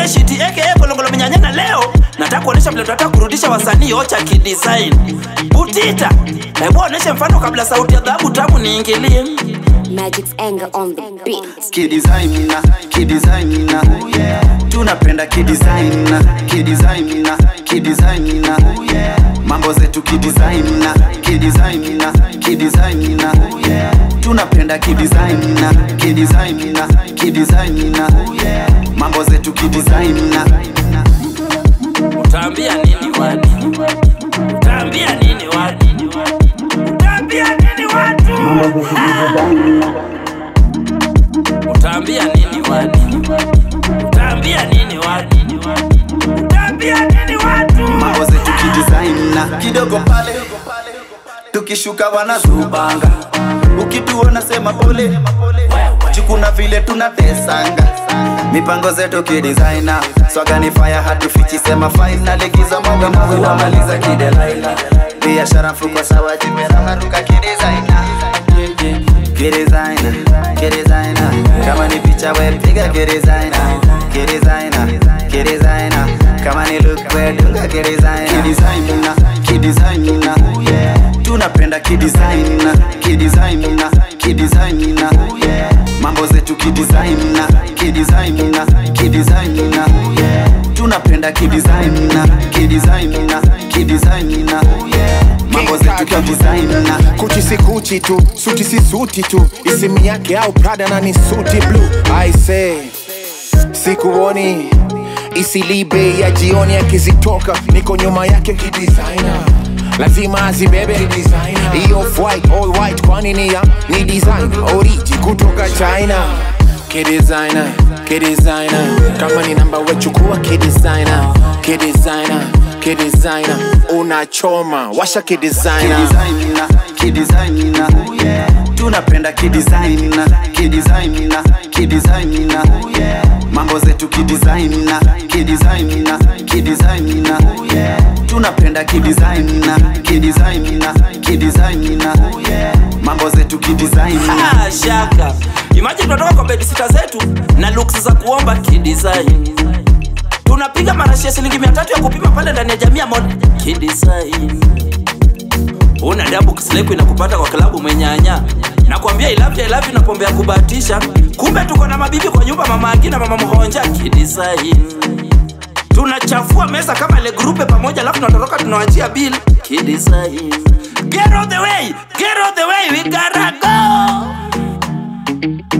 DJ Shiti aka Kolongolo Minyanyana leo nataka kuonesha vile tunataka kurudisha wasanii ocha kidesign. Butita, hebu oneshe mfano kabla sauti ya dhahabu tamu niingilie. Magic's anger on the beat. kidesigna kidesigna tunapenda kidesigna kidesigna kidesigna mambo zetu kidesigna kidesigna kidesigna tunapenda kidesigna kidesigna kidesigna mambo zetu kidesigna Utaambia nini wadi? Utaambia nini wadi? Utaambia nini watu? Utaambia nini wadi? Utaambia nini wadi? Utaambia nini watu? mambo zetu kidesigna kidogo pale tukishuka wanazubanga ukituona sema pole jukuna vile tunatesanga mipango zetu kidesigna swaga ni fire hatufichi sema faina likiza moga moga wamaliza kidelaina biashara mfuko sawa jimeramaruka kidesigna kidesigna kidesigna kama ni picha we piga kidesigna kidesigna kidesigna kama ni look we dunga kidesigna kidesigna kidesigna tunapenda kidesigna kidesigna kidesigna mambo zetu kidesigna kidesigna kidesigna tunapenda kidesigna kidesigna kidesigna mambo zetu kidesigna kuchi si kuchi tu suti si suti tu isimu yake au prada na ni suti blue i say sikuoni isilibe ya jioni akizitoka niko nyuma yake kidesigner lazima azibebe hiyo white all white kwani ni ya ni design oriji kutoka china kidesigner kidesigner kama ni namba wechukua kidesigner kidesigner kidesigner unachoma washa kidesigner kidesigna kidesigna tunapenda kidesigna kidesigna kidesigna mambo zetu kidesigna kidesigna kidesigna tunapenda kidesigna kidesigna kidesigna mambo zetu kidesigna Ah, shaka imagine tunatoka kwa bedisita zetu na looks za kuomba kidesign tunapiga marashi ya shilingi mia tatu ya kupima pale ndani ya jamii ya mod kidesign una dabu kisileku inakupata kwa klabu mwenyanya nakwambia ilavya ilavya na pombe ya kubahatisha kumbe tuko na mabibi kwa nyumba mama agina mama mhonja kidesign tunachafua meza kama ile grupe pamoja alafu tunatoroka tunawachia bill kidesign get out the way get out the way we gotta go